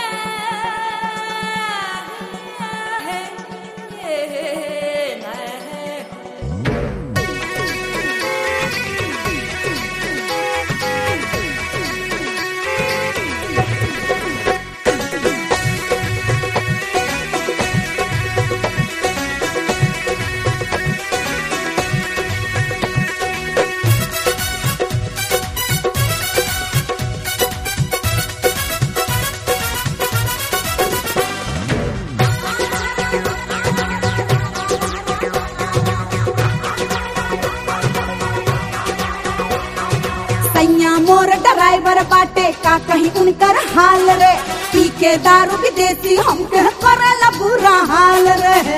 सैया मोर ड्राइवर बाटे का कहीं उनकर हाल रे पी के दारू विदेशी हमके करला बुरा हाल रे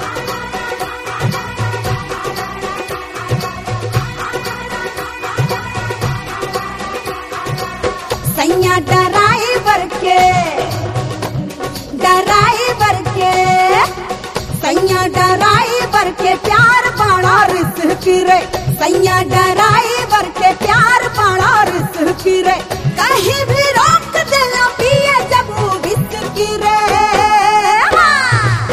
सैया ड्राइवर के ड्राइवर के सैया ड्राइवर के प्यार बड़ा रिस्क रे सैया ड्राइवर के प्यार बड़ा रिस्क रे कहीं भी रोक देना पिए जब वो विस्की रे हाँ।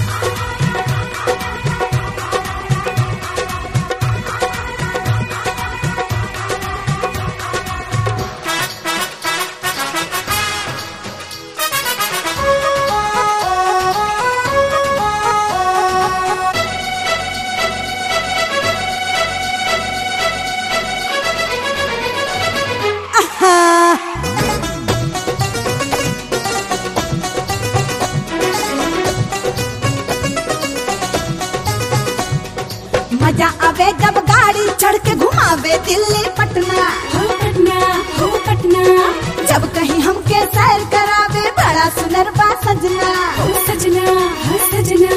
मजा आवे जब गाड़ी चढ़ के घुमावे दिल्ली पटना हो पटना हो पटना जब कहीं हमके सैर करावे बड़ा सुनर बा सजना हो सजना हो सजना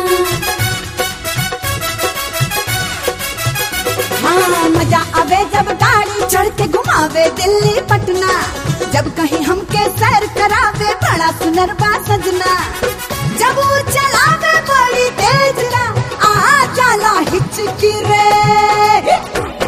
हाँ मजा आवे जब गाड़ी चढ़ के घुमावे दिल्ली पटना जब कहीं हमके सैर करावे बड़ा सुनर बा सजना जब वो चलावे बड़ी तेज ना आ जाला हिचकी रे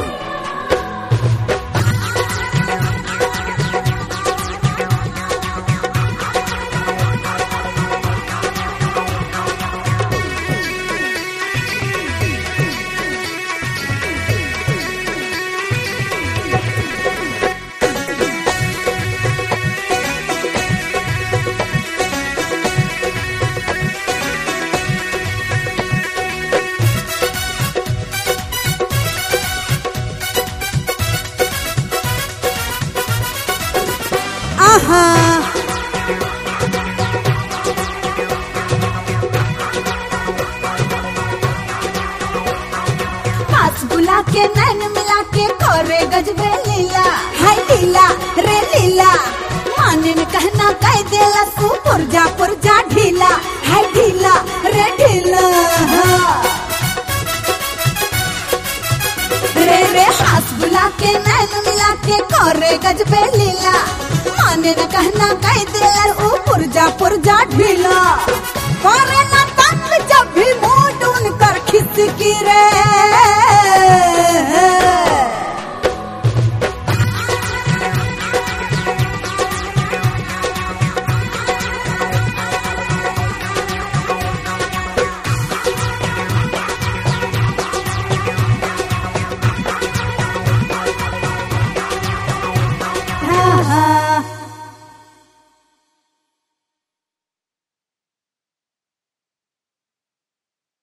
आहा पास बुला के नैन मिला के करे गजबे लीला हाय लीला रे लीला माने ने कहना कह देला तू पुरजा पुरजा ढीला हाय ढीला रे ढीला रे रे हाथ बुला के नैन मिला के करे गजबे लीला माने न कहना कह देला ओ पुरजा पुरजा ढीला करे ना तंग जब भी मूड उनकर खिसकी रे